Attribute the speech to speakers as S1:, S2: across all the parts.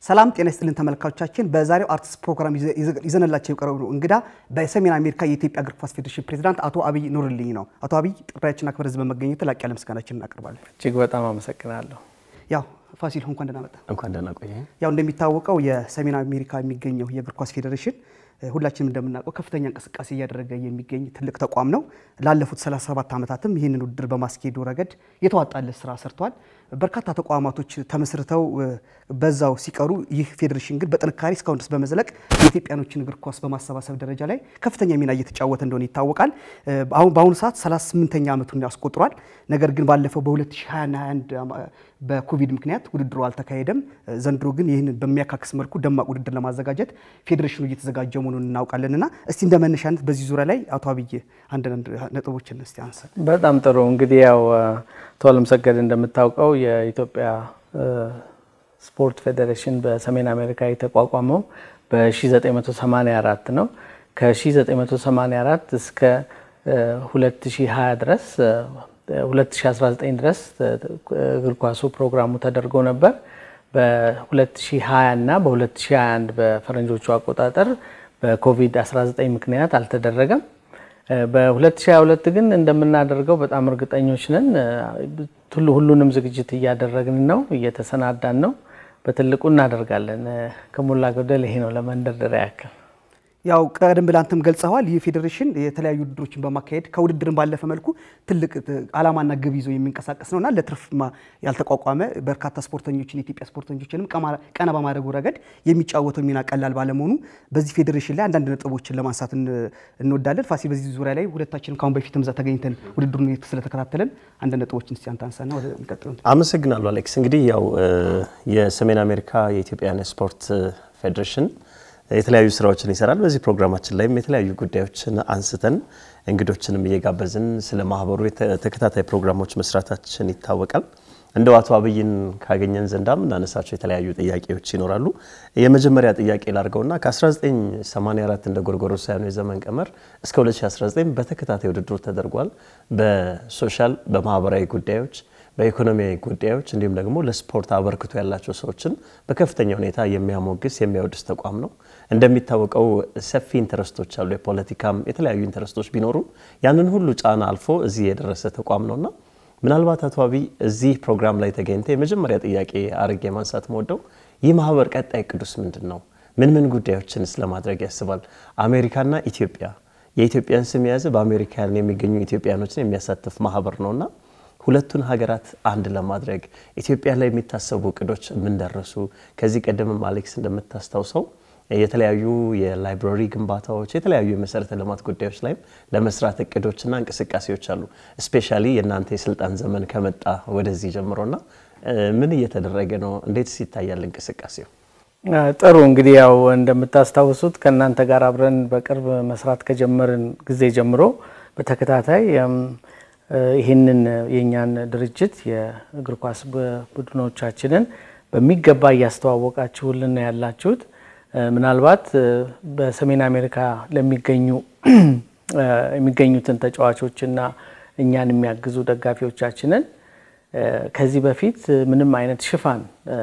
S1: ሰላም ጤና ይስጥልን ተመልካቾቻችን። በዛሬው አርትስ ፕሮግራም ይዘንላቸው የቀረቡ እንግዳ በሰሜን አሜሪካ የኢትዮጵያ እግር ኳስ ፌዴሬሽን ፕሬዚዳንት አቶ አብይ ኑርልኝ ነው። አቶ አብይ ጥሪያችን አክብረህ እዚህ በመገኘት ላቅ ያለ ምስጋናችን እናቀርባለን።
S2: እጅግ በጣም አመሰግናለሁ።
S1: ያው ፋሲል እንኳን ደህና መጣ።
S3: እንኳን ደህና ቆየ።
S1: ያው እንደሚታወቀው የሰሜን አሜሪካ የሚገኘው የእግር ኳስ ፌዴሬሽን ሁላችንም እንደምናውቀው ከፍተኛ እንቅስቃሴ እያደረገ የሚገኝ ትልቅ ተቋም ነው። ላለፉት 37 ዓመታትም ይህንን ውድድር በማስኬዱ ረገድ የተዋጣለት ስራ ሰርቷል። በርካታ ተቋማቶች ተመስርተው በዛው ሲቀሩ ይህ ፌዴሬሽን ግን በጥንካሬ እስካሁን ድረስ በመዝለቅ የኢትዮጵያኖችን እግር ኳስ በማሰባሰብ ደረጃ ላይ ከፍተኛ ሚና እየተጫወተ እንደሆነ ይታወቃል። አሁን በአሁኑ ሰዓት 38ኛ ዓመቱን ያስቆጥሯል። ነገር ግን ባለፈው በ2021 በኮቪድ ምክንያት ውድድሩ አልተካሄደም። ዘንድሮ ግን ይህንን በሚያካክስ መልኩ ደማቅ ውድድር ለማዘጋጀት ፌዴሬሽኑ እየተዘጋጀ መሆኑን እናውቃለን እና እስቲ እንደ መነሻነት በዚህ ዙሪያ ላይ አቶ አብይ አንዳንድ ነጥቦችን እስቲ አንሳ።
S2: በጣም ጥሩ እንግዲህ ያው አቶ አለምሰገድ እንደምታውቀው የኢትዮጵያ ስፖርት ፌዴሬሽን በሰሜን አሜሪካ የተቋቋመው በ1984 ነው። ከ1984 እስከ 2020 ድረስ 2019 ድረስ እግር ኳሱ ፕሮግራሙ ተደርጎ ነበር። በ2020 እና በ2021 በፈረንጆቹ አቆጣጠር በኮቪድ-19 ምክንያት አልተደረገም። በ2022 ግን እንደምናደርገው በጣም እርግጠኞች ነን። ሁሉንም ዝግጅት እያደረግን ነው፣ እየተሰናዳን ነው። በትልቁ እናደርጋለን። ከሞላ ጎደል ይሄ ነው ለመንደርደሪያ ያክል።
S1: ያው ቀደም ብለህ አንተም ገልጸዋል። ይህ ፌዴሬሽን የተለያዩ ውድድሮችን በማካሄድ ከውድድርን ባለፈ መልኩ ትልቅ ዓላማና ግብ ይዞ የሚንቀሳቀስ ነውና ለትርፍ ያልተቋቋመ በርካታ ስፖርተኞችን የኢትዮጵያ ስፖርተኞችንም ቀና በማድረጉ ረገድ የሚጫወተው ሚና ቀላል ባለመሆኑ በዚህ ፌዴሬሽን ላይ አንዳንድ ነጥቦችን ለማንሳት እንወዳለን። ፋሲል፣ በዚህ ዙሪያ ላይ ሁለታችንም ካሁን በፊትም እዛ ተገኝተን ውድድሩን ስለተከታተለን አንድ ነጥቦችን እስቲ አንተ አንሳና ወደ ሚቀጥለው።
S3: አመሰግናለሁ አሌክስ። እንግዲህ ያው የሰሜን አሜሪካ የኢትዮጵያን ስፖርት ፌዴሬሽን የተለያዩ ስራዎችን ይሰራል። በዚህ ፕሮግራማችን ላይም የተለያዩ ጉዳዮችን አንስተን እንግዶችንም እየጋበዝን ስለ ማህበሩ ተከታታይ ፕሮግራሞች መስራታችን ይታወቃል። እንደው አቶ አብይን ካገኘን ዘንዳ የምናነሳቸው የተለያዩ ጥያቄዎች ይኖራሉ። የመጀመሪያ ጥያቄ ላድርገውና ከ1984 እንደ ጎርጎሮሳውያኑ የዘመን ቀመር እስከ 2019 በተከታታይ ውድድሩ ተደርጓል። በሶሻል በማህበራዊ ጉዳዮች በኢኮኖሚያዊ ጉዳዮች እንዲሁም ደግሞ ለስፖርት አበርክቶ ያላቸው ሰዎችን በከፍተኛ ሁኔታ የሚያሞግስ የሚያወድስ ተቋም ነው። እንደሚታወቀው ሰፊ ኢንተረስቶች አሉ። የፖለቲካም የተለያዩ ኢንተረስቶች ቢኖሩ ያንን ሁሉ ጫና አልፎ እዚህ የደረሰ ተቋም ነውና ምናልባት አቶ አብይ እዚህ ፕሮግራም ላይ ተገኝተ የመጀመሪያ ጥያቄ አርጌ ማንሳት መወደው ይህ ማህበር ቀጣይ ቅዱስ ምንድን ነው? ምን ምን ጉዳዮችንስ ለማድረግ ያስባል? አሜሪካና ኢትዮጵያ የኢትዮጵያን ስም የያዘ በአሜሪካ የሚገኙ ኢትዮጵያኖችን የሚያሳትፍ ማህበር ነውና ሁለቱን ሀገራት አንድ ለማድረግ ኢትዮጵያ ላይ የሚታሰቡ እቅዶች ምን ደረሱ? ከዚህ ቀደምም አሌክስ እንደምታስታውሰው የተለያዩ የላይብራሪ ግንባታዎች፣ የተለያዩ የመሰረተ ልማት ጉዳዮች ላይም ለመስራት እቅዶችና እንቅስቃሴዎች አሉ። እስፔሻሊ የእናንተ የስልጣን ዘመን ከመጣ ወደዚህ ጀምሮና ምን እየተደረገ ነው? እንዴትስ ይታያል እንቅስቃሴው?
S2: ጥሩ እንግዲህ ያው እንደምታስታውሱት ከእናንተ ጋር አብረን በቅርብ መስራት ከጀመርን ጊዜ ጀምሮ በተከታታይ ይህንን የእኛን ድርጅት የእግር ኳስ ቡድኖቻችንን በሚገባ እያስተዋወቃችሁልን ነው ያላችሁት። ምናልባት በሰሜን አሜሪካ ለሚገኙ የሚገኙትን ተጫዋቾችና እኛን የሚያግዙ ደጋፊዎቻችንን ከዚህ በፊት ምንም አይነት ሽፋን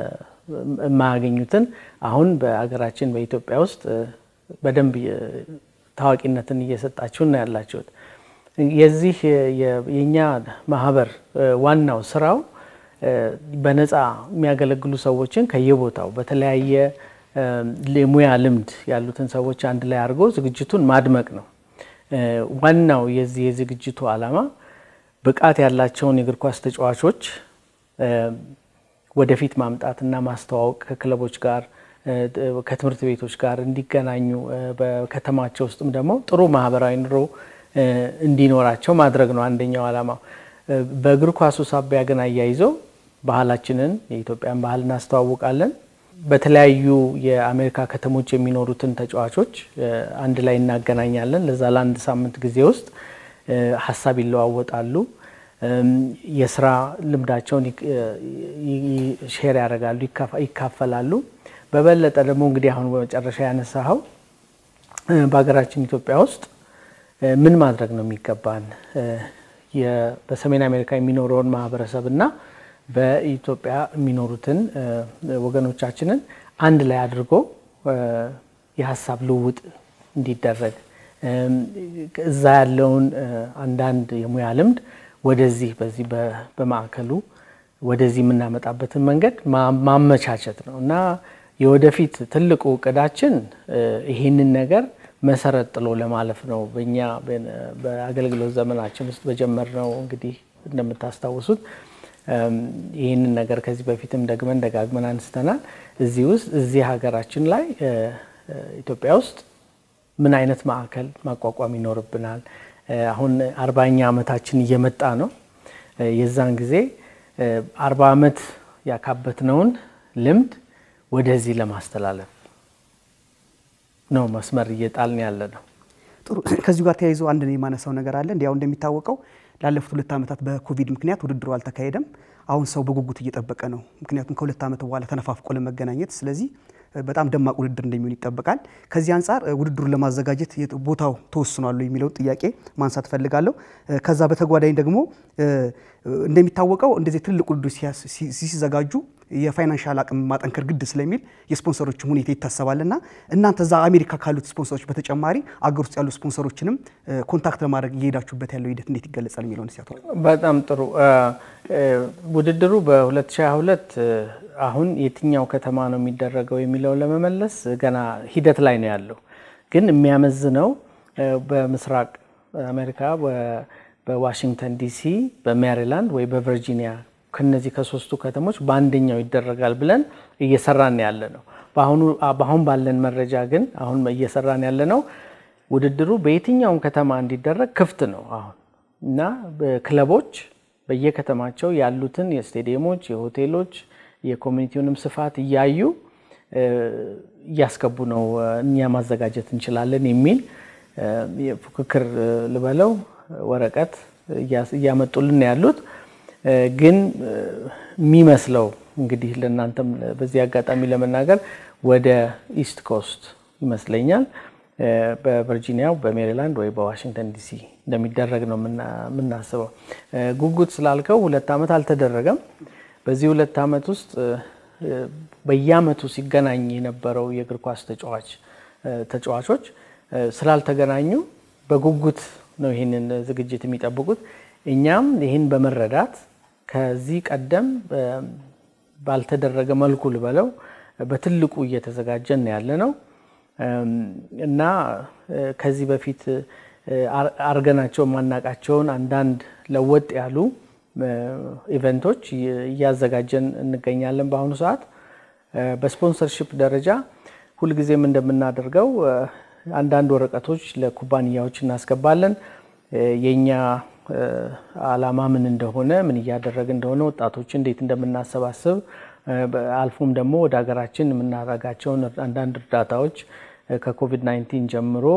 S2: የማያገኙትን አሁን በሀገራችን በኢትዮጵያ ውስጥ በደንብ ታዋቂነትን እየሰጣችሁን ነው ያላችሁት። የዚህ የኛ ማህበር ዋናው ስራው በነፃ የሚያገለግሉ ሰዎችን ከየቦታው በተለያየ የሙያ ልምድ ያሉትን ሰዎች አንድ ላይ አድርጎ ዝግጅቱን ማድመቅ ነው። ዋናው የዚህ የዝግጅቱ ዓላማ ብቃት ያላቸውን የእግር ኳስ ተጫዋቾች ወደፊት ማምጣትና ማስተዋወቅ ከክለቦች ጋር ከትምህርት ቤቶች ጋር እንዲገናኙ በከተማቸው ውስጥም ደግሞ ጥሩ ማህበራዊ ኑሮ እንዲኖራቸው ማድረግ ነው አንደኛው ዓላማው። በእግር ኳሱ ሳቢያ ግን አያይዘው ባህላችንን የኢትዮጵያን ባህል እናስተዋውቃለን። በተለያዩ የአሜሪካ ከተሞች የሚኖሩትን ተጫዋቾች አንድ ላይ እናገናኛለን። ለዛ ለአንድ ሳምንት ጊዜ ውስጥ ሀሳብ ይለዋወጣሉ። የስራ ልምዳቸውን ሼር ያደርጋሉ፣ ይካፈላሉ። በበለጠ ደግሞ እንግዲህ አሁን በመጨረሻ ያነሳኸው በሀገራችን ኢትዮጵያ ውስጥ ምን ማድረግ ነው የሚገባን በሰሜን አሜሪካ የሚኖረውን ማህበረሰብ እና በኢትዮጵያ የሚኖሩትን ወገኖቻችንን አንድ ላይ አድርጎ የሀሳብ ልውውጥ እንዲደረግ እዛ ያለውን አንዳንድ የሙያ ልምድ ወደዚህ በዚህ በማዕከሉ ወደዚህ የምናመጣበትን መንገድ ማመቻቸት ነው እና የወደፊት ትልቁ እቅዳችን ይህንን ነገር መሰረት ጥሎ ለማለፍ ነው። በእኛ በአገልግሎት ዘመናችን ውስጥ በጀመርነው እንግዲህ እንደምታስታውሱት ይህንን ነገር ከዚህ በፊትም ደግመን ደጋግመን አንስተናል። እዚህ ውስጥ እዚህ ሀገራችን ላይ ኢትዮጵያ ውስጥ ምን አይነት ማዕከል ማቋቋም ይኖርብናል? አሁን አርባኛ ዓመታችን እየመጣ ነው። የዛን ጊዜ አርባ ዓመት ያካበትነውን ልምድ ወደዚህ ለማስተላለፍ ነው መስመር እየጣልን ያለ ነው።
S1: ጥሩ። ከዚሁ ጋር ተያይዞ አንድ የማነሳው ነገር አለ። እንዲያው እንደሚታወቀው ላለፉት ሁለት ዓመታት በኮቪድ ምክንያት ውድድሩ አልተካሄደም። አሁን ሰው በጉጉት እየጠበቀ ነው። ምክንያቱም ከሁለት ዓመት በኋላ ተነፋፍቆ ለመገናኘት ስለዚህ በጣም ደማቅ ውድድር እንደሚሆን ይጠበቃል። ከዚህ አንጻር ውድድሩን ለማዘጋጀት ቦታው ተወስኗል የሚለውን ጥያቄ ማንሳት እፈልጋለሁ። ከዛ በተጓዳኝ ደግሞ እንደሚታወቀው እንደዚህ ትልቅ ውድድር ሲዘጋጁ የፋይናንሻል አቅም ማጠንከር ግድ ስለሚል የስፖንሰሮችም ሁኔታ ይታሰባልና እናንተ እዛ አሜሪካ ካሉት ስፖንሰሮች በተጨማሪ አገር ውስጥ ያሉ ስፖንሰሮችንም ኮንታክት ለማድረግ እየሄዳችሁበት ያለው ሂደት እንዴት ይገለጻል የሚለውን ሲያቶ
S2: በጣም ጥሩ። ውድድሩ በ2022 አሁን የትኛው ከተማ ነው የሚደረገው የሚለውን ለመመለስ ገና ሂደት ላይ ነው ያለው። ግን የሚያመዝነው በምስራቅ አሜሪካ በዋሽንግተን ዲሲ፣ በሜሪላንድ ወይ በቨርጂኒያ ከነዚህ ከሶስቱ ከተሞች በአንደኛው ይደረጋል ብለን እየሰራን ያለ ነው። በአሁን ባለን መረጃ ግን አሁን እየሰራን ያለ ነው ውድድሩ በየትኛውም ከተማ እንዲደረግ ክፍት ነው አሁን እና ክለቦች በየከተማቸው ያሉትን የስቴዲየሞች፣ የሆቴሎች፣ የኮሚኒቲውንም ስፋት እያዩ እያስገቡ ነው እኛ ማዘጋጀት እንችላለን የሚል ፉክክር ልበለው ወረቀት እያመጡልን ያሉት ግን የሚመስለው እንግዲህ ለእናንተም በዚህ አጋጣሚ ለመናገር ወደ ኢስት ኮስት ይመስለኛል በቨርጂኒያ፣ በሜሪላንድ ወይ በዋሽንግተን ዲሲ እንደሚደረግ ነው የምናስበው። ጉጉት ስላልከው ሁለት ዓመት አልተደረገም። በዚህ ሁለት ዓመት ውስጥ በየዓመቱ ሲገናኝ የነበረው የእግር ኳስ ተጫዋች ተጫዋቾች ስላልተገናኙ በጉጉት ነው ይህንን ዝግጅት የሚጠብቁት። እኛም ይህን በመረዳት ከዚህ ቀደም ባልተደረገ መልኩ ልበለው በትልቁ እየተዘጋጀን ያለ ነው እና ከዚህ በፊት አርገናቸው ማናቃቸውን አንዳንድ ለወጥ ያሉ ኢቨንቶች እያዘጋጀን እንገኛለን። በአሁኑ ሰዓት በስፖንሰርሺፕ ደረጃ ሁልጊዜም እንደምናደርገው አንዳንድ ወረቀቶች ለኩባንያዎች እናስገባለን። የእኛ ዓላማ ምን እንደሆነ ምን እያደረግ እንደሆነ ወጣቶች እንዴት እንደምናሰባስብ አልፎም ደግሞ ወደ ሀገራችን የምናደርጋቸውን አንዳንድ እርዳታዎች ከኮቪድ 19 ጀምሮ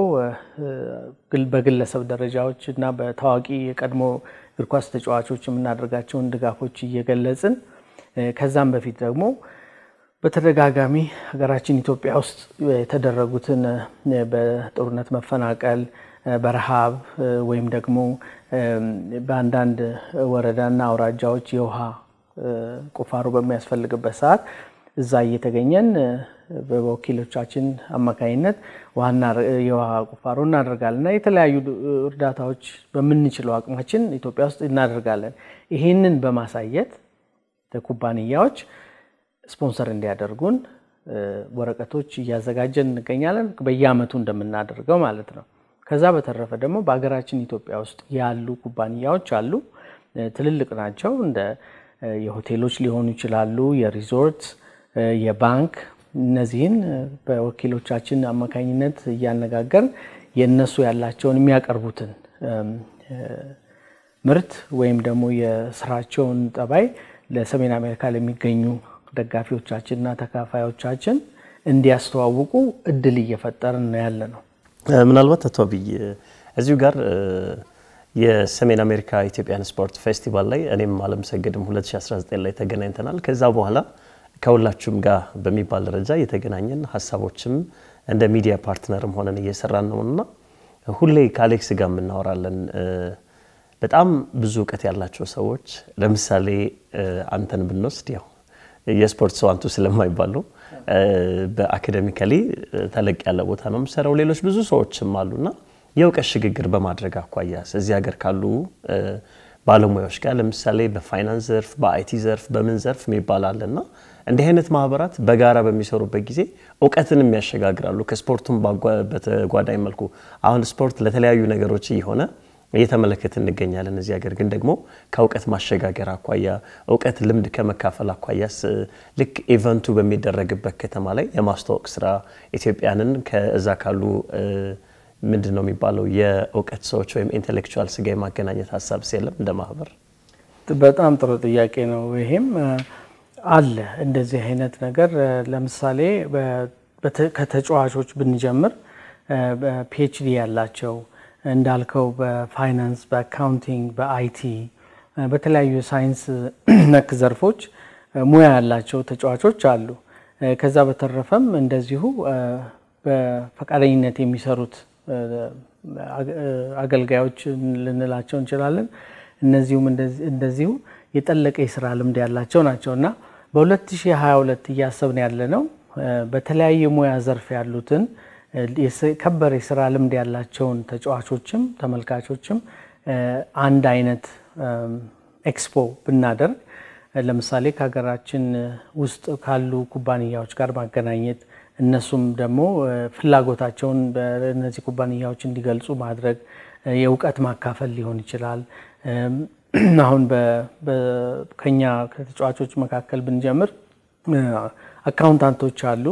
S2: በግለሰብ ደረጃዎች እና በታዋቂ የቀድሞ እግር ኳስ ተጫዋቾች የምናደርጋቸውን ድጋፎች እየገለጽን ከዛም በፊት ደግሞ በተደጋጋሚ ሀገራችን ኢትዮጵያ ውስጥ የተደረጉትን በጦርነት መፈናቀል፣ በረሃብ ወይም ደግሞ በአንዳንድ ወረዳና አውራጃዎች የውሃ ቁፋሮ በሚያስፈልግበት ሰዓት እዛ እየተገኘን በወኪሎቻችን አማካኝነት ዋና የውሃ ቁፋሮ እናደርጋለን እና የተለያዩ እርዳታዎች በምንችለው አቅማችን ኢትዮጵያ ውስጥ እናደርጋለን። ይህንን በማሳየት ለኩባንያዎች ስፖንሰር እንዲያደርጉን ወረቀቶች እያዘጋጀን እንገኛለን። በየዓመቱ እንደምናደርገው ማለት ነው። ከዛ በተረፈ ደግሞ በሀገራችን ኢትዮጵያ ውስጥ ያሉ ኩባንያዎች አሉ። ትልልቅ ናቸው። እንደ የሆቴሎች ሊሆኑ ይችላሉ፣ የሪዞርት፣ የባንክ እነዚህን በወኪሎቻችን አማካኝነት እያነጋገርን የእነሱ ያላቸውን የሚያቀርቡትን ምርት ወይም ደግሞ የስራቸውን ጠባይ ለሰሜን አሜሪካ ለሚገኙ ደጋፊዎቻችንና ተካፋዮቻችን እንዲያስተዋውቁ እድል እየፈጠርን ነው ያለ ነው።
S3: ምናልባት አቶ አብይ እዚሁ ጋር የሰሜን አሜሪካ ኢትዮጵያን ስፖርት ፌስቲቫል ላይ እኔም አለም ሰገድም 2019 ላይ ተገናኝተናል። ከዛ በኋላ ከሁላችሁም ጋር በሚባል ደረጃ የተገናኘን ሀሳቦችም እንደ ሚዲያ ፓርትነርም ሆነን እየሰራን ነው እና ሁሌ ከአሌክስ ጋር የምናወራለን። በጣም ብዙ እውቀት ያላቸው ሰዎች ለምሳሌ አንተን ብንወስድ ያው የስፖርት ሰው አንቱ ስለማይባሉ በአካደሚካሊ ተለቅ ያለ ቦታ ነው የምሰራው። ሌሎች ብዙ ሰዎችም አሉና የእውቀት ሽግግር በማድረግ አኳያ እዚህ ሀገር ካሉ ባለሙያዎች ጋር ለምሳሌ በፋይናንስ ዘርፍ፣ በአይቲ ዘርፍ፣ በምን ዘርፍ የሚባል አለና እንዲህ አይነት ማህበራት በጋራ በሚሰሩበት ጊዜ እውቀትንም ያሸጋግራሉ። ከስፖርቱም በተጓዳኝ መልኩ አሁን ስፖርት ለተለያዩ ነገሮች እየሆነ እየተመለከት እንገኛለን። እዚህ ሀገር ግን ደግሞ ከእውቀት ማሸጋገር አኳያ እውቀት ልምድ ከመካፈል አኳያስ ልክ ኢቨንቱ በሚደረግበት ከተማ ላይ የማስተዋወቅ ስራ ኢትዮጵያንን ከዛ ካሉ ምንድን ነው የሚባለው የእውቀት ሰዎች ወይም ኢንቴሌክቹዋልስ ጋር የማገናኘት ሀሳብ የለም እንደ ማህበር?
S2: በጣም ጥሩ ጥያቄ ነው። ይሄም አለ እንደዚህ አይነት ነገር ለምሳሌ ከተጫዋቾች ብንጀምር ፒኤችዲ ያላቸው እንዳልከው በፋይናንስ፣ በአካውንቲንግ፣ በአይቲ በተለያዩ ሳይንስ ነክ ዘርፎች ሙያ ያላቸው ተጫዋቾች አሉ። ከዛ በተረፈም እንደዚሁ በፈቃደኝነት የሚሰሩት አገልጋዮች ልንላቸው እንችላለን። እነዚሁም እንደዚሁ የጠለቀ የስራ ልምድ ያላቸው ናቸው እና በ2022 እያሰብን ያለ ነው በተለያየ ሙያ ዘርፍ ያሉትን ከበር የስራ ልምድ ያላቸውን ተጫዋቾችም ተመልካቾችም አንድ አይነት ኤክስፖ ብናደርግ ለምሳሌ ከሀገራችን ውስጥ ካሉ ኩባንያዎች ጋር ማገናኘት እነሱም ደግሞ ፍላጎታቸውን በእነዚህ ኩባንያዎች እንዲገልጹ ማድረግ የእውቀት ማካፈል ሊሆን ይችላል። አሁን ከኛ ከተጫዋቾች መካከል ብንጀምር አካውንታንቶች አሉ፣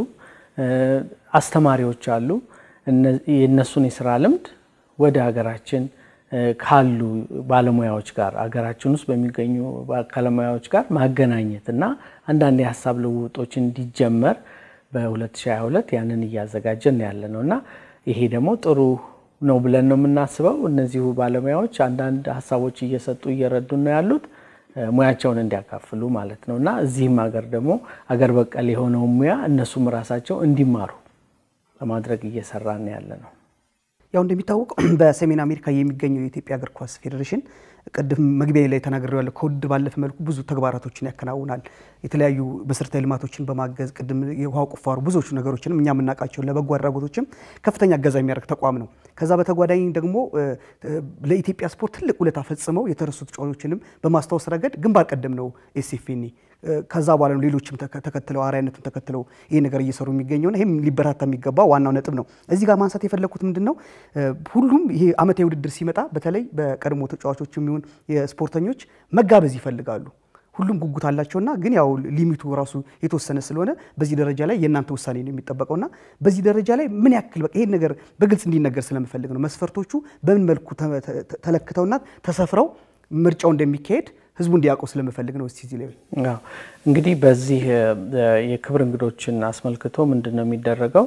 S2: አስተማሪዎች አሉ። የእነሱን የስራ ልምድ ወደ ሀገራችን ካሉ ባለሙያዎች ጋር ሀገራችን ውስጥ በሚገኙ ባለሙያዎች ጋር ማገናኘት እና አንዳንድ የሀሳብ ልውውጦች እንዲጀመር በ2022 ያንን እያዘጋጀን ያለ ነው እና ይሄ ደግሞ ጥሩ ነው ብለን ነው የምናስበው። እነዚሁ ባለሙያዎች አንዳንድ ሀሳቦች እየሰጡ እየረዱን ነው ያሉት ሙያቸውን እንዲያካፍሉ ማለት ነው እና እዚህም ሀገር ደግሞ አገር በቀል የሆነውን ሙያ እነሱም ራሳቸው እንዲማሩ ለማድረግ እየሰራን ያለ ነው።
S1: ያው እንደሚታወቀው በሰሜን አሜሪካ የሚገኘው የኢትዮጵያ እግር ኳስ ፌዴሬሽን ቅድም መግቢያ ላይ ተናግሬያለሁ። ከውድድር ባለፈ መልኩ ብዙ ተግባራቶችን ያከናውናል። የተለያዩ መሰረታዊ ልማቶችን በማገዝ ቅድም የውሃ ቁፋሮ ብዙዎቹ ነገሮችንም እኛ የምናውቃቸው ለበጎ አድራጎቶችም ከፍተኛ እገዛ የሚያደርግ ተቋም ነው። ከዛ በተጓዳኝ ደግሞ ለኢትዮጵያ ስፖርት ትልቅ ውለታ ፈጽመው የተረሱ ተጫዋቾችንም በማስታወስ ረገድ ግንባር ቀደም ነው ኤስኤፍኤን። ከዛ በኋላ ነው ሌሎችም ተከትለው አርአያነቱን ተከትለው ይሄ ነገር እየሰሩ የሚገኘውና ይህም ሊበራታ የሚገባ ዋናው ነጥብ ነው። እዚህ ጋር ማንሳት የፈለግኩት ምንድን ነው ሁሉም ይሄ ዓመታዊ ውድድር ሲመጣ በተለይ በቀድሞ ተጫዋቾች የሚሆን የስፖርተኞች መጋበዝ ይፈልጋሉ። ሁሉም ጉጉት አላቸውና ግን ያው ሊሚቱ ራሱ የተወሰነ ስለሆነ በዚህ ደረጃ ላይ የእናንተ ውሳኔ ነው የሚጠበቀውና በዚህ ደረጃ ላይ ምን ያክል በቃ ይሄን ነገር በግልጽ እንዲነገር ስለምፈልግ ነው። መስፈርቶቹ በምን መልኩ ተለክተውና ተሰፍረው ምርጫው እንደሚካሄድ ህዝቡ እንዲያውቀው ስለምፈልግ ነው። እስቲ እዚህ ላይ
S2: እንግዲህ በዚህ የክብር እንግዶችን አስመልክቶ ምንድን ነው የሚደረገው?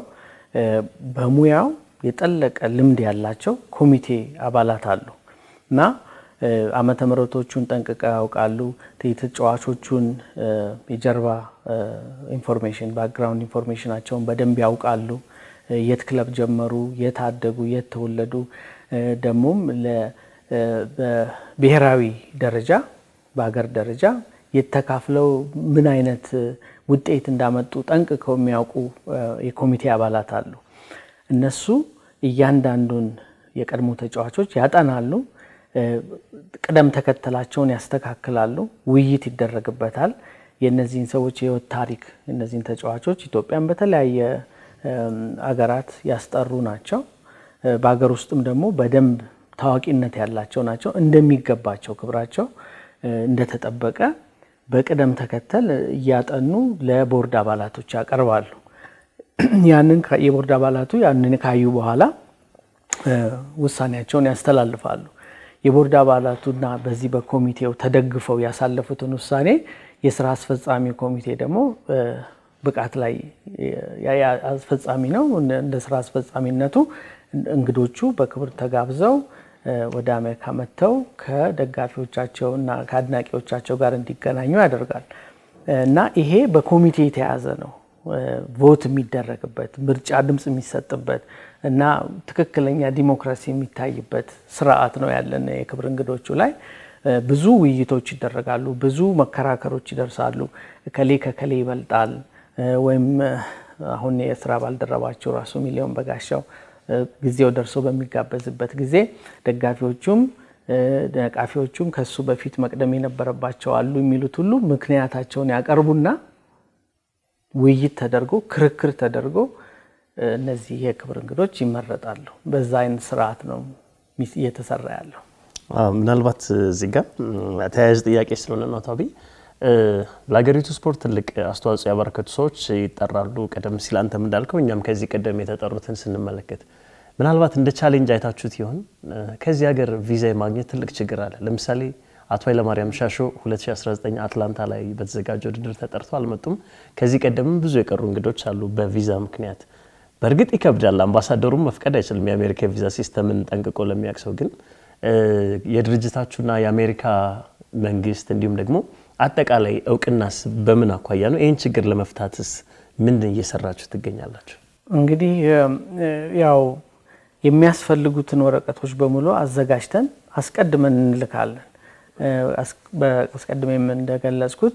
S2: በሙያው የጠለቀ ልምድ ያላቸው ኮሚቴ አባላት አሉ እና ዓመተ ምሕረቶቹን ጠንቅቀው ያውቃሉ። የተጫዋቾቹን የጀርባ ኢንፎርሜሽን ባክግራውንድ ኢንፎርሜሽናቸውን በደንብ ያውቃሉ። የት ክለብ ጀመሩ፣ የት አደጉ፣ የት ተወለዱ፣ ደግሞም በብሔራዊ ደረጃ በሀገር ደረጃ የተካፍለው ምን አይነት ውጤት እንዳመጡ ጠንቅቀው የሚያውቁ የኮሚቴ አባላት አሉ። እነሱ እያንዳንዱን የቀድሞ ተጫዋቾች ያጠናሉ፣ ቅደም ተከተላቸውን ያስተካክላሉ፣ ውይይት ይደረግበታል። የእነዚህን ሰዎች የህይወት ታሪክ እነዚህን ተጫዋቾች ኢትዮጵያን በተለያየ አገራት ያስጠሩ ናቸው። በሀገር ውስጥም ደግሞ በደንብ ታዋቂነት ያላቸው ናቸው። እንደሚገባቸው ክብራቸው እንደተጠበቀ በቅደም ተከተል እያጠኑ ለቦርድ አባላቶች ያቀርባሉ። ያንን የቦርድ አባላቱ ያንን ካዩ በኋላ ውሳኔያቸውን ያስተላልፋሉ። የቦርድ አባላቱና በዚህ በኮሚቴው ተደግፈው ያሳለፉትን ውሳኔ የስራ አስፈጻሚ ኮሚቴ ደግሞ ብቃት ላይ አስፈጻሚ ነው። እንደ ስራ አስፈጻሚነቱ እንግዶቹ በክብር ተጋብዘው ወደ አሜሪካ መጥተው ከደጋፊዎቻቸው እና ከአድናቂዎቻቸው ጋር እንዲገናኙ ያደርጋል እና ይሄ በኮሚቴ የተያዘ ነው። ቮት የሚደረግበት ምርጫ ድምፅ የሚሰጥበት እና ትክክለኛ ዲሞክራሲ የሚታይበት ስርዓት ነው ያለን የክብር እንግዶቹ ላይ ብዙ ውይይቶች ይደረጋሉ፣ ብዙ መከራከሮች ይደርሳሉ። ከሌ ከከሌ ይበልጣል ወይም አሁን የስራ ባልደረባቸው ራሱ ሚሊዮን በጋሻው ጊዜው ደርሶ በሚጋበዝበት ጊዜ ደጋፊዎቹም ነቃፊዎቹም ከሱ በፊት መቅደም የነበረባቸው አሉ የሚሉት ሁሉ ምክንያታቸውን ያቀርቡና ውይይት ተደርጎ ክርክር ተደርጎ እነዚህ የክብር እንግዶች ይመረጣሉ። በዛ አይነት ስርዓት ነው እየተሰራ ያለው።
S3: ምናልባት እዚህ ጋር ተያያዥ ጥያቄ ስለሆነ ነው አቶ አብይ ለሀገሪቱ ስፖርት ትልቅ አስተዋጽኦ ያበረከቱ ሰዎች ይጠራሉ። ቀደም ሲል አንተም እንዳልከው እኛም ከዚህ ቀደም የተጠሩትን ስንመለከት ምናልባት እንደ ቻሌንጅ አይታችሁት ይሆን? ከዚህ ሀገር ቪዛ የማግኘት ትልቅ ችግር አለ። ለምሳሌ አቶ ኃይለማርያም ሻሾ 2019 አትላንታ ላይ በተዘጋጀ ውድድር ተጠርተው አልመጡም። ከዚህ ቀደምም ብዙ የቀሩ እንግዶች አሉ በቪዛ ምክንያት። በእርግጥ ይከብዳል። አምባሳደሩም መፍቀድ አይችልም የአሜሪካ የቪዛ ሲስተምን ጠንቅቆ ለሚያውቅ ሰው። ግን የድርጅታችሁና የአሜሪካ መንግስት እንዲሁም ደግሞ አጠቃላይ እውቅናስ በምን አኳያ ነው? ይህን ችግር ለመፍታትስ ምን እየሰራችሁ ትገኛላችሁ?
S2: እንግዲህ ያው የሚያስፈልጉትን ወረቀቶች በሙሉ አዘጋጅተን አስቀድመን እንልካለን። አስቀድሜም እንደገለጽኩት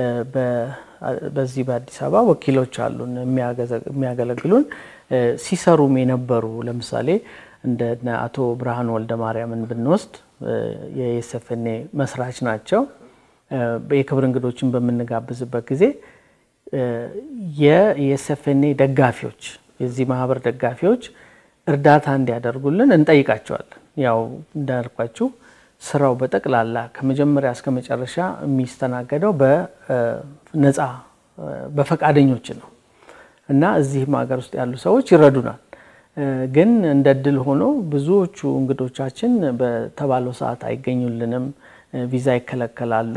S2: በዚህ በአዲስ አበባ ወኪሎች አሉን የሚያገለግሉን ሲሰሩም የነበሩ ለምሳሌ እንደ አቶ ብርሃኑ ወልደ ማርያምን ብንወስድ የኤስፍኔ መስራች ናቸው። የክብር እንግዶችን በምንጋብዝበት ጊዜ የኤስፍኔ ደጋፊዎች የዚህ ማህበር ደጋፊዎች እርዳታ እንዲያደርጉልን እንጠይቃቸዋለን። ያው እንዳልኳችሁ ስራው በጠቅላላ ከመጀመሪያ እስከ መጨረሻ የሚስተናገደው በነፃ በፈቃደኞች ነው እና እዚህም ሀገር ውስጥ ያሉ ሰዎች ይረዱናል። ግን እንደ እድል ሆኖ ብዙዎቹ እንግዶቻችን በተባለው ሰዓት አይገኙልንም፣ ቪዛ ይከለከላሉ።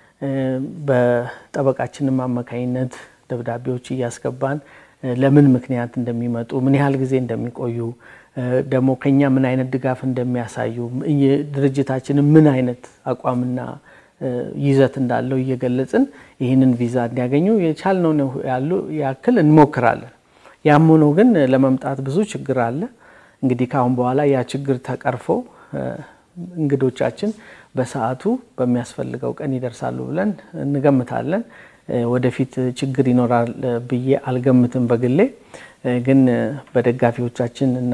S2: በጠበቃችንም አማካኝነት ደብዳቤዎች እያስገባን ለምን ምክንያት እንደሚመጡ ምን ያህል ጊዜ እንደሚቆዩ ደግሞ ከኛ ምን አይነት ድጋፍ እንደሚያሳዩ ድርጅታችንን ምን አይነት አቋምና ይዘት እንዳለው እየገለጽን ይህንን ቪዛ እንዲያገኙ የቻልነውን ያሉ ያክል እንሞክራለን። ያም ሆኖ ግን ለመምጣት ብዙ ችግር አለ። እንግዲህ ከአሁን በኋላ ያ ችግር ተቀርፎ እንግዶቻችን በሰዓቱ በሚያስፈልገው ቀን ይደርሳሉ ብለን እንገምታለን። ወደፊት ችግር ይኖራል ብዬ አልገምትም በግሌ ግን በደጋፊዎቻችን እና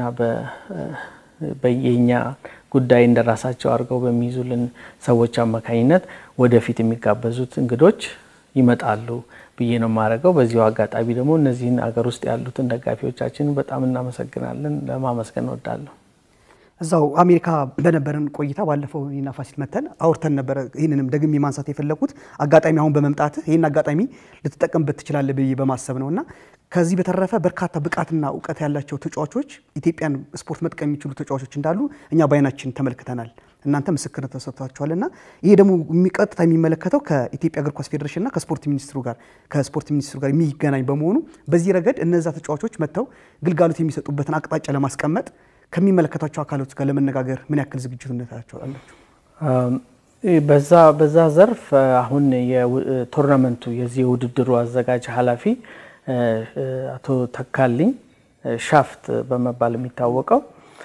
S2: በየኛ ጉዳይ እንደራሳቸው አድርገው በሚይዙልን ሰዎች አማካኝነት ወደፊት የሚጋበዙት እንግዶች ይመጣሉ ብዬ ነው የማደርገው። በዚሁ አጋጣሚ ደግሞ እነዚህን አገር ውስጥ ያሉትን ደጋፊዎቻችን በጣም እናመሰግናለን፣ ለማመስገን እወዳለሁ።
S1: እዛው አሜሪካ በነበረን ቆይታ ባለፈው እኔና ፋሲል መተን አውርተን ነበረ። ይህንንም ደግሜ ማንሳት የፈለኩት አጋጣሚ አሁን በመምጣት ይህን አጋጣሚ ልትጠቀምበት ትችላለህ ብዬ በማሰብ ነው እና ከዚህ በተረፈ በርካታ ብቃትና እውቀት ያላቸው ተጫዋቾች ኢትዮጵያን ስፖርት መጥቀም የሚችሉ ተጫዋቾች እንዳሉ እኛ በአይናችን ተመልክተናል። እናንተ ምስክርነት ተሰጥቷቸዋል እና ይሄ ደግሞ ቀጥታ የሚመለከተው ከኢትዮጵያ እግር ኳስ ፌዴሬሽንና ከስፖርት ሚኒስትሩ ጋር ከስፖርት ሚኒስትሩ ጋር የሚገናኝ በመሆኑ በዚህ ረገድ እነዛ ተጫዋቾች መጥተው ግልጋሎት የሚሰጡበትን አቅጣጫ ለማስቀመጥ ከሚመለከታቸው አካሎች ጋር ለመነጋገር ምን ያክል ዝግጁነታቸው አላቸው?
S2: በዛ በዛ ዘርፍ አሁን የቶርናመንቱ የዚህ የውድድሩ አዘጋጅ ኃላፊ አቶ ተካልኝ ሻፍት በመባል የሚታወቀው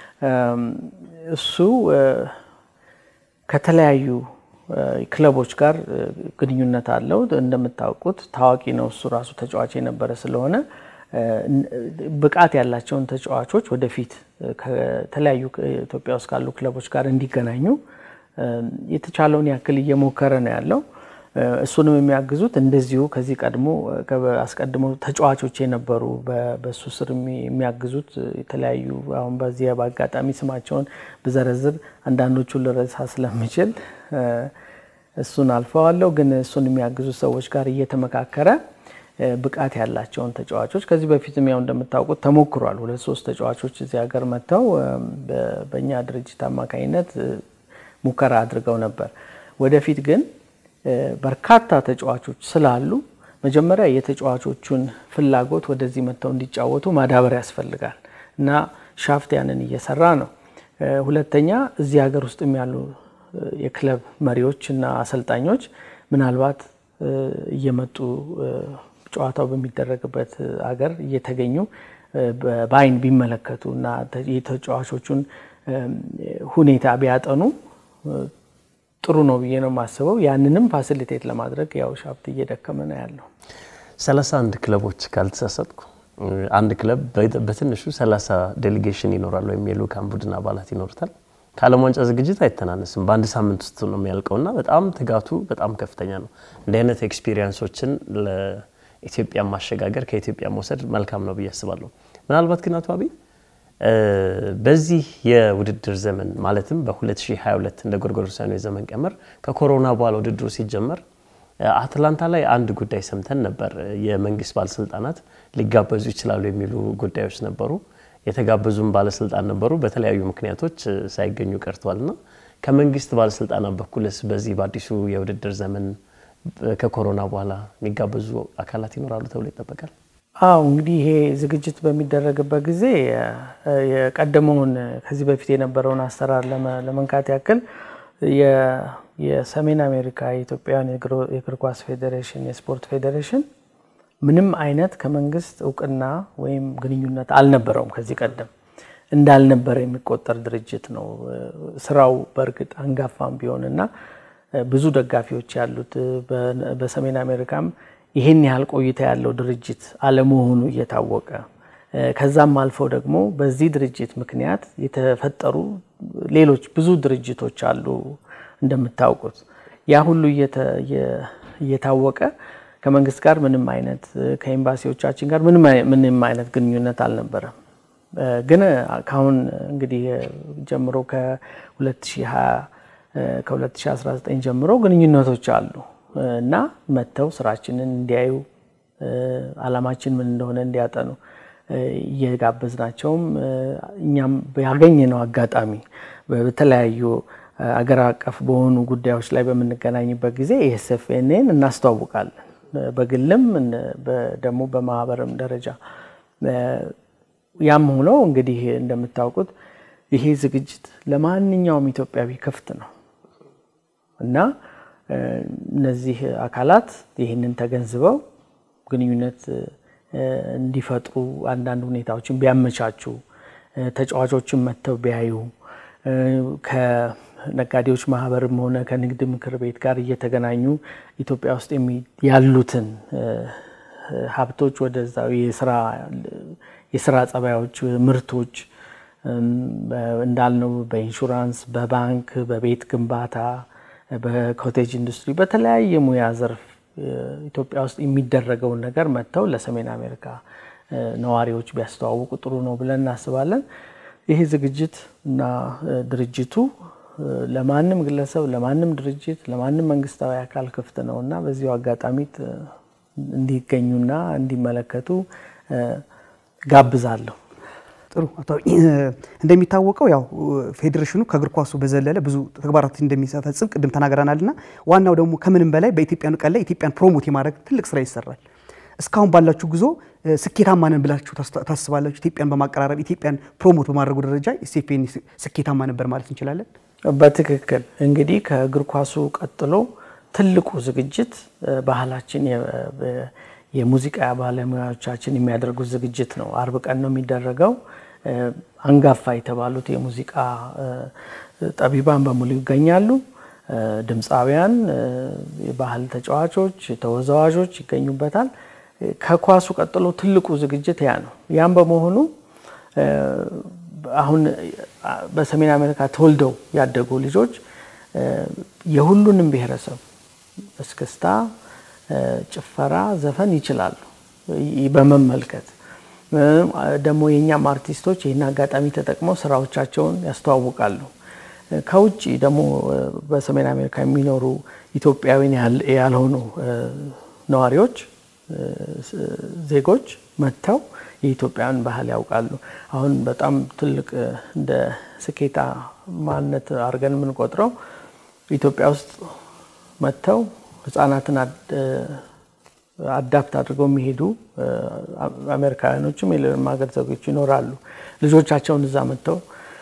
S2: እሱ ከተለያዩ ክለቦች ጋር ግንኙነት አለው። እንደምታውቁት ታዋቂ ነው። እሱ ራሱ ተጫዋች የነበረ ስለሆነ ብቃት ያላቸውን ተጫዋቾች ወደፊት ከተለያዩ ኢትዮጵያ ውስጥ ካሉ ክለቦች ጋር እንዲገናኙ የተቻለውን ያክል እየሞከረ ነው ያለው። እሱንም የሚያግዙት እንደዚሁ ከዚህ ቀድሞ አስቀድሞ ተጫዋቾች የነበሩ በሱ ስር የሚያግዙት የተለያዩ አሁን በዚህ በአጋጣሚ ስማቸውን ብዘረዝር አንዳንዶቹን ልረሳ ስለምችል እሱን አልፈዋለሁ። ግን እሱን የሚያግዙት ሰዎች ጋር እየተመካከረ ብቃት ያላቸውን ተጫዋቾች ከዚህ በፊትም ያው እንደምታውቁት ተሞክሯል። ሁለት ሶስት ተጫዋቾች እዚህ ሀገር መጥተው በእኛ ድርጅት አማካኝነት ሙከራ አድርገው ነበር። ወደፊት ግን በርካታ ተጫዋቾች ስላሉ መጀመሪያ የተጫዋቾቹን ፍላጎት ወደዚህ መጥተው እንዲጫወቱ ማዳበር ያስፈልጋል እና ሻፍት ያንን እየሰራ ነው። ሁለተኛ እዚህ ሀገር ውስጥም ያሉ የክለብ መሪዎች እና አሰልጣኞች ምናልባት እየመጡ ጨዋታው በሚደረግበት ሀገር እየተገኙ በአይን ቢመለከቱ እና የተጫዋቾቹን ሁኔታ ቢያጠኑ ጥሩ ነው ብዬ ነው የማስበው። ያንንም ፋሲሊቴት ለማድረግ ያው ሻፍት እየደከመ ነው ያለው።
S3: 31 ክለቦች ካልተሳሳትኩ አንድ ክለብ በትንሹ 30 ዴሌጌሽን ይኖራል ወይም የልኡካን ቡድን አባላት ይኖሩታል። ከዓለም ዋንጫ ዝግጅት አይተናነስም። በአንድ ሳምንት ውስጥ ነው የሚያልቀውና በጣም ትጋቱ በጣም ከፍተኛ ነው። እንዲህ አይነት ኤክስፒሪየንሶችን ለኢትዮጵያ ማሸጋገር ከኢትዮጵያ መውሰድ መልካም ነው ብዬ አስባለሁ። ምናልባት ግን አቶ አብይ በዚህ የውድድር ዘመን ማለትም በ2022 እንደ ጎርጎሮሳውያኑ የዘመን ቀመር ከኮሮና በኋላ ውድድሩ ሲጀመር አትላንታ ላይ አንድ ጉዳይ ሰምተን ነበር። የመንግስት ባለስልጣናት ሊጋበዙ ይችላሉ የሚሉ ጉዳዮች ነበሩ። የተጋበዙም ባለስልጣን ነበሩ፣ በተለያዩ ምክንያቶች ሳይገኙ ቀርተዋልና ከመንግስት ባለስልጣናት በኩልስ በዚህ በአዲሱ የውድድር ዘመን ከኮሮና በኋላ የሚጋበዙ አካላት ይኖራሉ ተብሎ ይጠበቃል?
S2: አው እንግዲህ ይሄ ዝግጅት በሚደረግበት ጊዜ የቀደመውን ከዚህ በፊት የነበረውን አሰራር ለመንካት ያክል የሰሜን አሜሪካ የኢትዮጵያውያን የእግር ኳስ ፌዴሬሽን የስፖርት ፌዴሬሽን ምንም አይነት ከመንግስት እውቅና ወይም ግንኙነት አልነበረውም። ከዚህ ቀደም እንዳልነበረ የሚቆጠር ድርጅት ነው። ስራው በእርግጥ አንጋፋም ቢሆንና ብዙ ደጋፊዎች ያሉት በሰሜን አሜሪካም ይህን ያህል ቆይታ ያለው ድርጅት አለመሆኑ እየታወቀ ከዛም አልፈው ደግሞ በዚህ ድርጅት ምክንያት የተፈጠሩ ሌሎች ብዙ ድርጅቶች አሉ እንደምታውቁት። ያ ሁሉ እየታወቀ ከመንግስት ጋር ምንም አይነት ከኤምባሲዎቻችን ጋር ምንም አይነት ግንኙነት አልነበረም። ግን ካሁን እንግዲህ ጀምሮ ከ2020 ከ2019 ጀምሮ ግንኙነቶች አሉ እና መጥተው ስራችንን እንዲያዩ አላማችን ምን እንደሆነ እንዲያጠኑ እየጋበዝናቸውም እኛም ያገኘነው አጋጣሚ በተለያዩ አገር አቀፍ በሆኑ ጉዳዮች ላይ በምንገናኝበት ጊዜ ኤስኤፍኤንን እናስተዋውቃለን። በግልም ደግሞ በማህበርም ደረጃ ያም ሆኖ እንግዲህ እንደምታውቁት ይሄ ዝግጅት ለማንኛውም ኢትዮጵያዊ ክፍት ነው እና እነዚህ አካላት ይህንን ተገንዝበው ግንኙነት እንዲፈጥሩ አንዳንድ ሁኔታዎችን ቢያመቻቹ፣ ተጫዋቾችን መጥተው ቢያዩ፣ ከነጋዴዎች ማህበርም ሆነ ከንግድ ምክር ቤት ጋር እየተገናኙ ኢትዮጵያ ውስጥ ያሉትን ሀብቶች ወደዛው የስራ ጸባዮች፣ ምርቶች እንዳልነው በኢንሹራንስ፣ በባንክ፣ በቤት ግንባታ፣ በኮቴጅ ኢንዱስትሪ በተለያየ ሙያ ዘርፍ ኢትዮጵያ ውስጥ የሚደረገውን ነገር መጥተው ለሰሜን አሜሪካ ነዋሪዎች ቢያስተዋውቁ ጥሩ ነው ብለን እናስባለን። ይህ ዝግጅት እና ድርጅቱ ለማንም ግለሰብ፣ ለማንም ድርጅት፣ ለማንም መንግስታዊ አካል ክፍት ነው እና በዚሁ አጋጣሚ እንዲገኙና እንዲመለከቱ ጋብዛለሁ።
S1: ጥሩ አቶ እንደሚታወቀው ያው ፌዴሬሽኑ ከእግር ኳሱ በዘለለ ብዙ ተግባራት እንደሚፈጽም ቅድም ተናግረናልና ዋናው ደግሞ ከምንም በላይ በኢትዮጵያኑ ቀን ላይ ኢትዮጵያን ፕሮሞት የማድረግ ትልቅ ስራ ይሰራል። እስካሁን ባላችሁ ጉዞ ስኬታማ ነን ብላችሁ ታስባላችሁ? ኢትዮጵያን በማቀራረብ ኢትዮጵያን ፕሮሞት በማድረጉ ደረጃ ኤስኤፍኤን ስኬታማ ነበር ማለት እንችላለን?
S2: በትክክል እንግዲህ ከእግር ኳሱ ቀጥሎ ትልቁ ዝግጅት ባህላችን የሙዚቃ ባለሙያዎቻችን የሚያደርጉት ዝግጅት ነው። አርብ ቀን ነው የሚደረገው። አንጋፋ የተባሉት የሙዚቃ ጠቢባን በሙሉ ይገኛሉ። ድምፃውያን፣ የባህል ተጫዋቾች፣ ተወዛዋዦች ይገኙበታል። ከኳሱ ቀጥሎ ትልቁ ዝግጅት ያ ነው። ያም በመሆኑ አሁን በሰሜን አሜሪካ ተወልደው ያደጉ ልጆች የሁሉንም ብሔረሰብ እስክስታ ጭፈራ፣ ዘፈን ይችላሉ በመመልከት ደግሞ የእኛም አርቲስቶች ይህን አጋጣሚ ተጠቅመው ስራዎቻቸውን ያስተዋውቃሉ። ከውጭ ደግሞ በሰሜን አሜሪካ የሚኖሩ ኢትዮጵያዊን ያልሆኑ ነዋሪዎች፣ ዜጎች መጥተው የኢትዮጵያን ባህል ያውቃሉ። አሁን በጣም ትልቅ እንደ ስኬታማነት አድርገን የምንቆጥረው ኢትዮጵያ ውስጥ መጥተው ህጻናትን አዳፕት አድርገው የሚሄዱ አሜሪካውያኖችም የሌሎችም ሀገር ዜጎች ይኖራሉ። ልጆቻቸውን እዛ መጥተው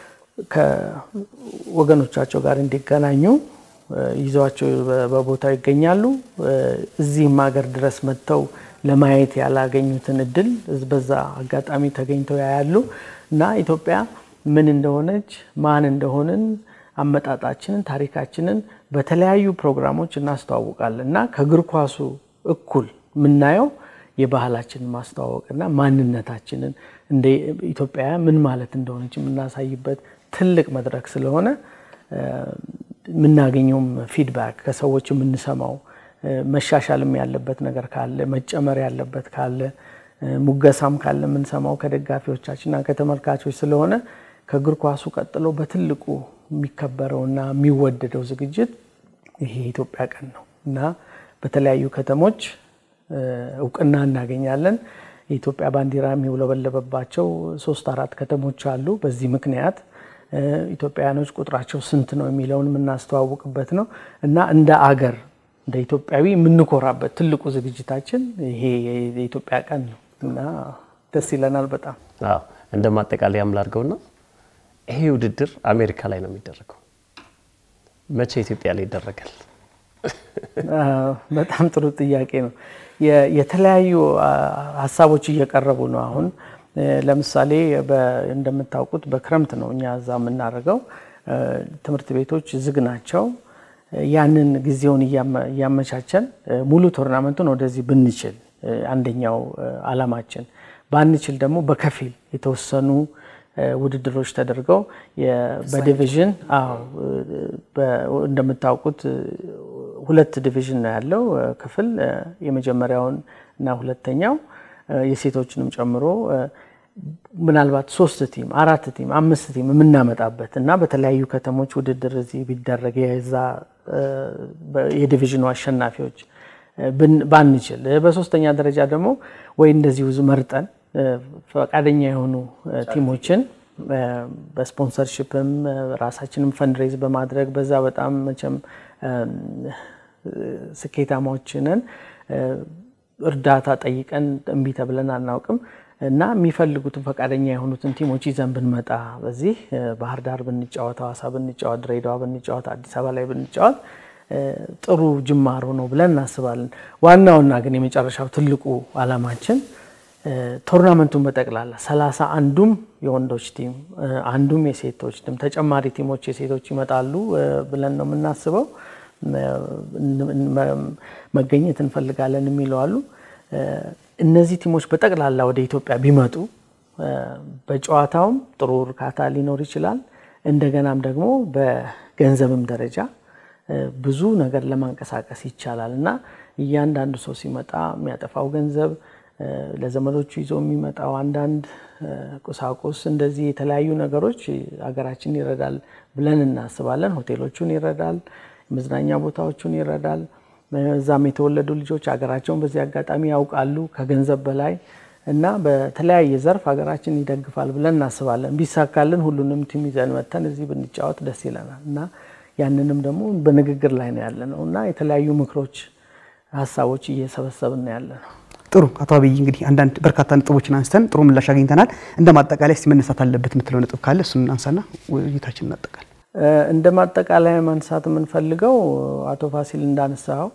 S2: ከወገኖቻቸው ጋር እንዲገናኙ ይዘዋቸው በቦታው ይገኛሉ። እዚህም ሀገር ድረስ መጥተው ለማየት ያላገኙትን እድል በዛ አጋጣሚ ተገኝተው ያያሉ እና ኢትዮጵያ ምን እንደሆነች ማን እንደሆንን አመጣጣችንን፣ ታሪካችንን በተለያዩ ፕሮግራሞች እናስተዋውቃለን እና ከእግር ኳሱ እኩል የምናየው የባህላችንን ማስተዋወቅና ማንነታችንን እንደ ኢትዮጵያ ምን ማለት እንደሆነች የምናሳይበት ትልቅ መድረክ ስለሆነ የምናገኘውም ፊድባክ ከሰዎች የምንሰማው መሻሻልም ያለበት ነገር ካለ መጨመር ያለበት ካለ ሙገሳም ካለ የምንሰማው ከደጋፊዎቻችንና ከተመልካቾች ስለሆነ ከእግር ኳሱ ቀጥሎ በትልቁ የሚከበረውና የሚወደደው ዝግጅት ይሄ የኢትዮጵያ ቀን ነው እና በተለያዩ ከተሞች እውቅና እናገኛለን። የኢትዮጵያ ባንዲራ የሚውለበለበባቸው ሶስት አራት ከተሞች አሉ። በዚህ ምክንያት ኢትዮጵያውያኖች ቁጥራቸው ስንት ነው የሚለውን የምናስተዋውቅበት ነው እና እንደ አገር እንደ ኢትዮጵያዊ የምንኮራበት ትልቁ ዝግጅታችን ይሄ የኢትዮጵያ ቀን ነው እና ደስ ይለናል በጣም።
S3: አዎ እንደ ማጠቃለያም ላድርገውና ይሄ ውድድር አሜሪካ ላይ ነው የሚደረገው። መቼ ኢትዮጵያ ላይ ይደረጋል?
S2: በጣም ጥሩ ጥያቄ ነው። የተለያዩ ሀሳቦች እየቀረቡ ነው። አሁን ለምሳሌ እንደምታውቁት በክረምት ነው እኛ እዛ የምናደርገው። ትምህርት ቤቶች ዝግ ናቸው። ያንን ጊዜውን እያመቻቸን ሙሉ ቶርናመንቱን ወደዚህ ብንችል አንደኛው አላማችን፣ ባንችል ደግሞ በከፊል የተወሰኑ ውድድሮች ተደርገው በዲቪዥን እንደምታውቁት ሁለት ዲቪዥን ነው ያለው ክፍል የመጀመሪያውን እና ሁለተኛው የሴቶችንም ጨምሮ ምናልባት ሶስት ቲም አራት ቲም አምስት ቲም የምናመጣበት እና በተለያዩ ከተሞች ውድድር እዚህ ቢደረግ የዛ የዲቪዥኑ አሸናፊዎች ባንችል፣ በሶስተኛ ደረጃ ደግሞ ወይ እንደዚሁ መርጠን ፈቃደኛ የሆኑ ቲሞችን በስፖንሰርሽፕም ራሳችንም ፈንድሬዝ በማድረግ በዛ በጣም መቼም ስኬታማዎች ነን። እርዳታ ጠይቀን እምቢ ተብለን አናውቅም እና የሚፈልጉትን ፈቃደኛ የሆኑትን ቲሞች ይዘን ብንመጣ በዚህ ባህር ዳር ብንጫወት፣ ሐዋሳ ብንጫወት፣ ድሬዳዋ ብንጫወት፣ አዲስ አበባ ላይ ብንጫወት ጥሩ ጅማሮ ነው ብለን እናስባለን። ዋናውና ግን የመጨረሻው ትልቁ አላማችን ቶርናመንቱን በጠቅላላ ሰላሳ አንዱም የወንዶች ቲም አንዱም የሴቶች ቲም ተጨማሪ ቲሞች የሴቶች ይመጣሉ ብለን ነው የምናስበው። መገኘት እንፈልጋለን የሚለው አሉ። እነዚህ ቲሞች በጠቅላላ ወደ ኢትዮጵያ ቢመጡ በጨዋታውም ጥሩ እርካታ ሊኖር ይችላል። እንደገናም ደግሞ በገንዘብም ደረጃ ብዙ ነገር ለማንቀሳቀስ ይቻላል እና እያንዳንዱ ሰው ሲመጣ የሚያጠፋው ገንዘብ ለዘመዶቹ ይዞ የሚመጣው አንዳንድ ቁሳቁስ እንደዚህ የተለያዩ ነገሮች ሀገራችን ይረዳል ብለን እናስባለን። ሆቴሎቹን ይረዳል፣ መዝናኛ ቦታዎቹን ይረዳል። እዛም የተወለዱ ልጆች ሀገራቸውን በዚህ አጋጣሚ ያውቃሉ ከገንዘብ በላይ እና በተለያየ ዘርፍ ሀገራችን ይደግፋል ብለን እናስባለን። ቢሳካልን ሁሉንም ቲም ይዘን መተን እዚህ ብንጫወት ደስ ይለናል እና ያንንም ደግሞ በንግግር ላይ ነው ያለ ነው እና የተለያዩ ምክሮች፣ ሀሳቦች እየሰበሰብን ነው ያለ ነው።
S1: ጥሩ አቶ አብይ እንግዲህ አንዳንድ በርካታ ነጥቦችን አንስተን ጥሩ ምላሽ አግኝተናል። እንደ ማጠቃለያ እስቲ መነሳት አለበት የምትለው ነጥብ ካለ እሱን አንሳና ውይይታችን እናጠቃል።
S2: እንደ ማጠቃለያ ማንሳት የምንፈልገው አቶ ፋሲል እንዳነሳው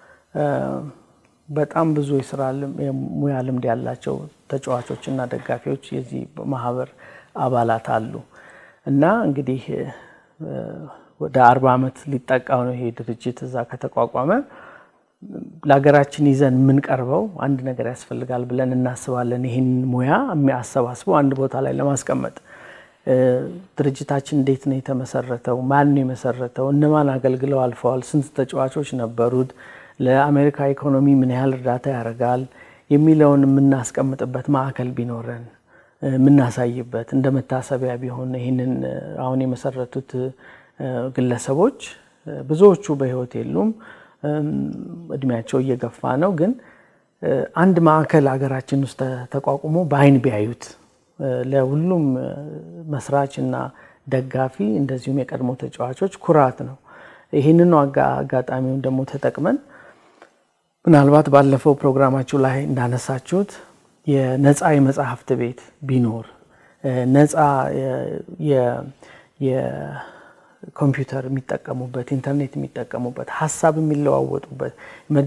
S2: በጣም ብዙ የስራ የሙያ ልምድ ያላቸው ተጫዋቾች እና ደጋፊዎች የዚህ ማህበር አባላት አሉ እና እንግዲህ ወደ አርባ ዓመት ሊጠቃው ነው ይሄ ድርጅት እዛ ከተቋቋመ ለሀገራችን ይዘን የምንቀርበው አንድ ነገር ያስፈልጋል ብለን እናስባለን። ይህን ሙያ የሚያሰባስበው አንድ ቦታ ላይ ለማስቀመጥ ድርጅታችን እንዴት ነው የተመሰረተው? ማን ነው የመሰረተው? እነማን አገልግለው አልፈዋል? ስንት ተጫዋቾች ነበሩት? ለአሜሪካ ኢኮኖሚ ምን ያህል እርዳታ ያደርጋል? የሚለውን የምናስቀምጥበት ማዕከል ቢኖረን የምናሳይበት እንደ መታሰቢያ ቢሆን ይህንን አሁን የመሰረቱት ግለሰቦች ብዙዎቹ በሕይወት የሉም። እድሜያቸው እየገፋ ነው። ግን አንድ ማዕከል ሀገራችን ውስጥ ተቋቁሞ በአይን ቢያዩት ለሁሉም መስራች እና ደጋፊ እንደዚሁም የቀድሞ ተጫዋቾች ኩራት ነው። ይህንኑ አጋጣሚውን ደግሞ ተጠቅመን ምናልባት ባለፈው ፕሮግራማችሁ ላይ እንዳነሳችሁት የነፃ የመጽሐፍት ቤት ቢኖር ነፃ ኮምፒውተር የሚጠቀሙበት ኢንተርኔት የሚጠቀሙበት ሀሳብ የሚለዋወጡበት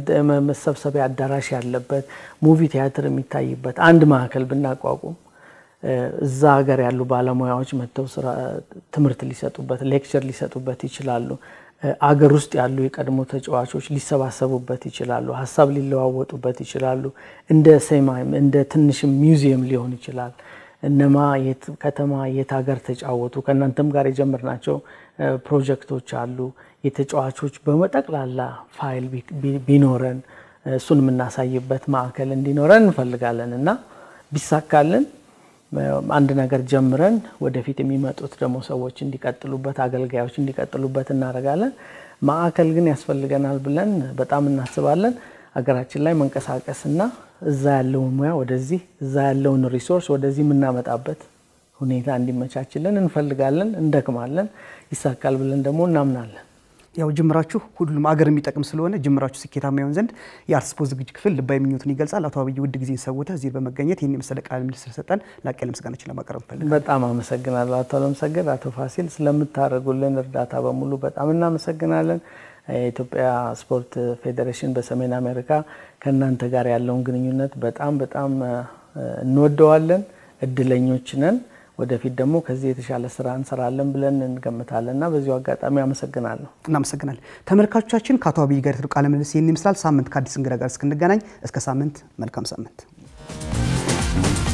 S2: መሰብሰቢያ አዳራሽ ያለበት ሙቪ ቲያትር የሚታይበት አንድ ማዕከል ብናቋቁም እዛ ሀገር ያሉ ባለሙያዎች መጥተው ትምህርት ሊሰጡበት ሌክቸር ሊሰጡበት ይችላሉ። አገር ውስጥ ያሉ የቀድሞ ተጫዋቾች ሊሰባሰቡበት ይችላሉ። ሀሳብ ሊለዋወጡበት ይችላሉ። እንደ ሴማይም እንደ ትንሽም ሚውዚየም ሊሆን ይችላል። እነማ የት ከተማ የት ሀገር ተጫወቱ፣ ከእናንተም ጋር የጀመርናቸው ፕሮጀክቶች አሉ። የተጫዋቾች በመጠቅላላ ፋይል ቢኖረን እሱን የምናሳይበት ማዕከል እንዲኖረን እንፈልጋለን እና ቢሳካልን አንድ ነገር ጀምረን ወደፊት የሚመጡት ደግሞ ሰዎች እንዲቀጥሉበት አገልጋዮች እንዲቀጥሉበት እናደርጋለን። ማዕከል ግን ያስፈልገናል ብለን በጣም እናስባለን። ሀገራችን ላይ መንቀሳቀስና እዛ ያለውን ሙያ ወደዚህ እዛ ያለውን ሪሶርስ ወደዚህ የምናመጣበት ሁኔታ እንዲመቻችልን እንፈልጋለን፣ እንደክማለን። ይሳካል ብለን ደግሞ እናምናለን።
S1: ያው ጅምራችሁ ሁሉም አገር የሚጠቅም ስለሆነ ጅምራችሁ ስኬታማ ይሆን ዘንድ የአርት ስፖርት ዝግጅት ክፍል ልባዊ ምኞቱን ይገልጻል። አቶ አብይ ውድ ጊዜን ሰውተህ እዚህ በመገኘት ይህን የመሰለ ቃለ ምልልስ ስለሰጠን ላቅ ያለ ምስጋናችን ለማቅረብ እንፈልጋለን።
S2: በጣም አመሰግናለሁ አቶ አለምሰገድ፣ አቶ ፋሲል ስለምታደርጉልን እርዳታ በሙሉ በጣም እናመሰግናለን። የኢትዮጵያ ስፖርት ፌዴሬሽን በሰሜን አሜሪካ ከእናንተ ጋር ያለውን ግንኙነት በጣም በጣም እንወደዋለን። እድለኞች ነን። ወደፊት ደግሞ ከዚህ የተሻለ ስራ እንሰራለን ብለን እንገምታለን እና በዚሁ አጋጣሚ አመሰግናለሁ።
S1: እናመሰግናለን። ተመልካቾቻችን ከአቶ አብይ ጋር የተደረገው ቃለ ምልልስ ይህን ይመስላል። ሳምንት ከአዲስ እንግዳ ጋር እስክንገናኝ እስከ ሳምንት መልካም ሳምንት